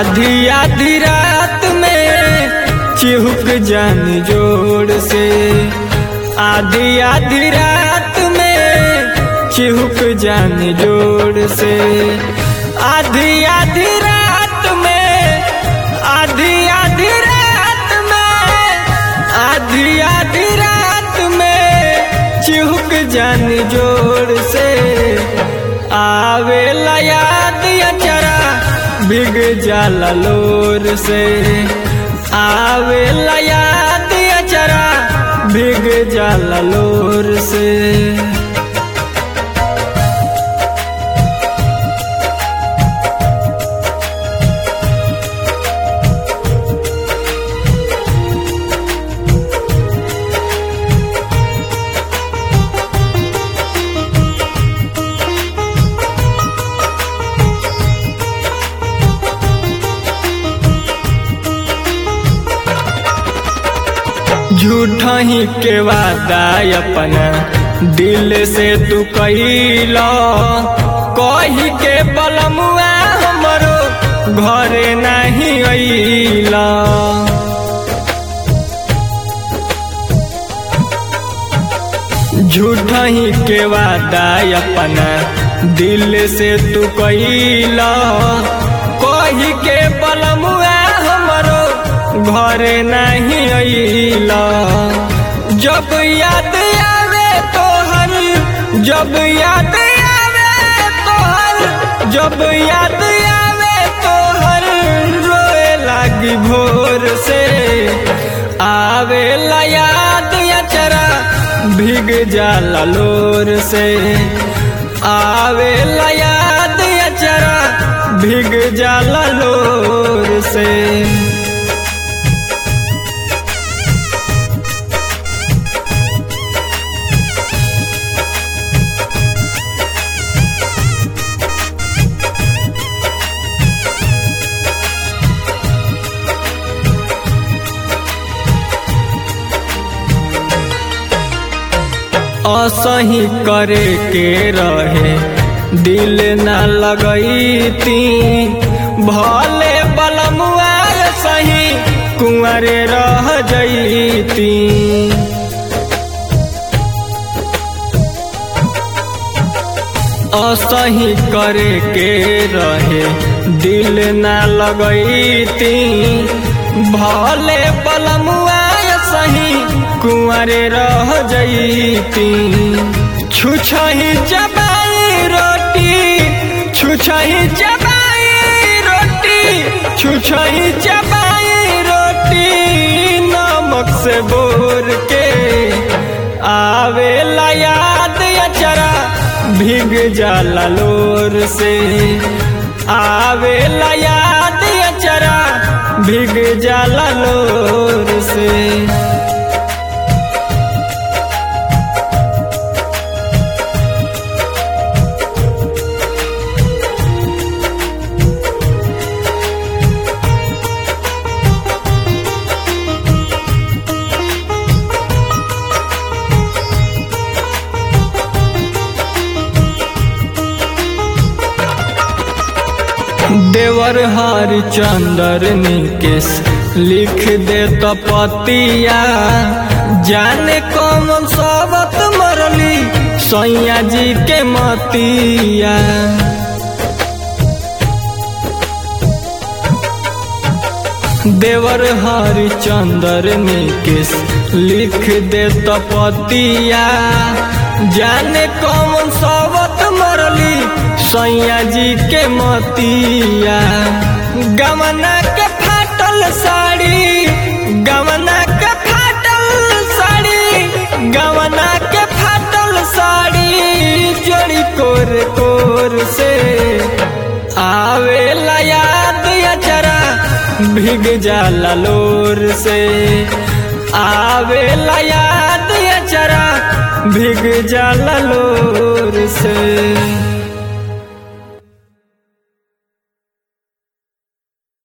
आधी आधी रात में चिहुक जान जोड़ से आधी आधी रात में चिहुक जान जोड़ से आधी आधी रात में आधी आधी रात में आधी आधी रात में चिहुक जान जोड़ से आवे याद अचरा बिग जाला लोर से आवे याद अचरा बिग जाला लोर से झूठा ही के वादा अपना दिल से तू कैला कही के बलमुआ हमरो घरे नहीं अइला झूठा ही के वादा अपना दिल से तू कैला कही के बलमुआ हमरो घरे नहीं अइला जब याद आवे तोहर जब याद आवे तोहर जब याद आवे तोहर रोए लागी भोर से आवे याद अचरा भीग जाला लोर से आवे याद अचरा भीग जाला लोर से असही करे के रहे दिल न लगैती भले बलमुआ सही कुंवरे रह जैती असही करे के रहे दिल न लगैती भले बलमुआ सही कुंवरे रह जैती छुछही चबाई रोटी छुछही चबाई रोटी छुछही चबाई रोटी नमक से बोर के आवे याद अचरा भीग जाला लोर से आवे याद अचरा भीग जाला लोर से देवर हरिचंदर निकेश लिख दे तो पतिया जाने कौन सबत मरली सैया जी के मतिया देवर हरिचंदर निकेश लिख दे तो पतिया जाने कौन सबत मरली सैया जी के मतिया गमना के फाटल साड़ी गमना के फाटल साड़ी गमना के फाटल साड़ी जोड़ी कोर कोर से आवे याद अचरा भीग जाला लोर से आवे याद अचरा भीग जाला लोर से